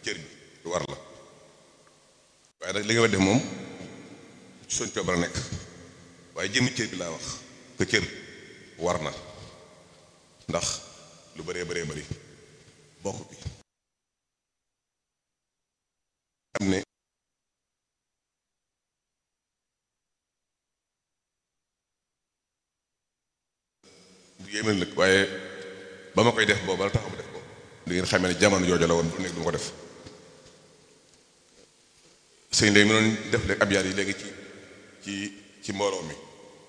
cër bi lu war la waaye nag li nga war def moom ci soñ coobara nekk waaye jëmmi cër bi laa wax que cër war na ndax lu bëree bëree bëri bokk bi xam ne bu yéeme nag waaye ba ma koy def boobu la tax mu def ko di ngeen xamee ne jamono jooju la woon bu nekk du ma ko def sëñ léegi mu doon def léegi abyaat yi léegi ci ci ci mbooloo mi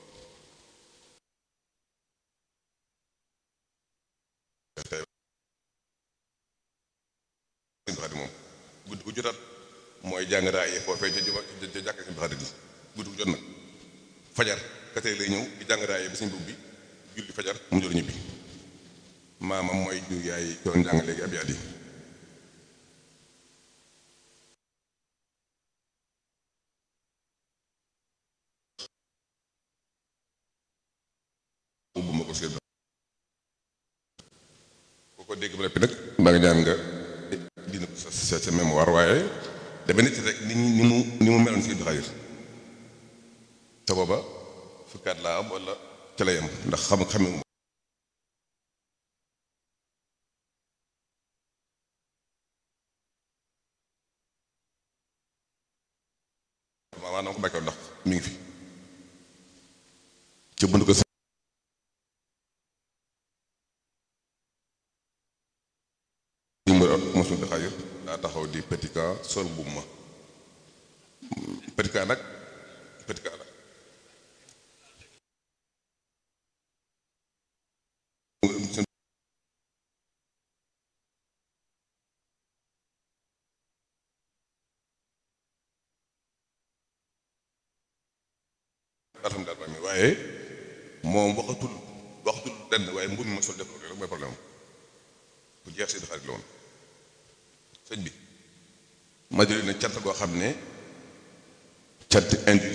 sëñ Xaadim moom guddi gu jotaat mooy jàng raaye foofee ca juma ca jàkk sëñ Xaadim gi guddi gu jot nag fajar katee lay ñëw di jàng raaye ba sëñ bub bi julli fajar mu jot ñibbi maamam mooy ñu yaay doon jàng léegi abyaat yi ubbu ma ko seet ku ko dégg ba noppi nag maa ngi ñaan nga dina ko sa sa sa mémoire waaye dama nit rek ni ni mu ni mu meloon si Abdou Khadre te booba fukkaat laa am wala ca la yem ndax xam xame maanaam ko bàyyi ndax mi ngi fi ci bunt ko mosul Abdou Khadre daa taxaw di petit cas sol mbubb ma petit cas nag petit cas la alhamdulilah mi waaye moom waxatul waxatul lenn waaye mbubb mi ma sol def ko rek mooy problème bu jeex si Abdou Khadre la woon sëñ bi ma jëlee na cant goo xam ne cant indi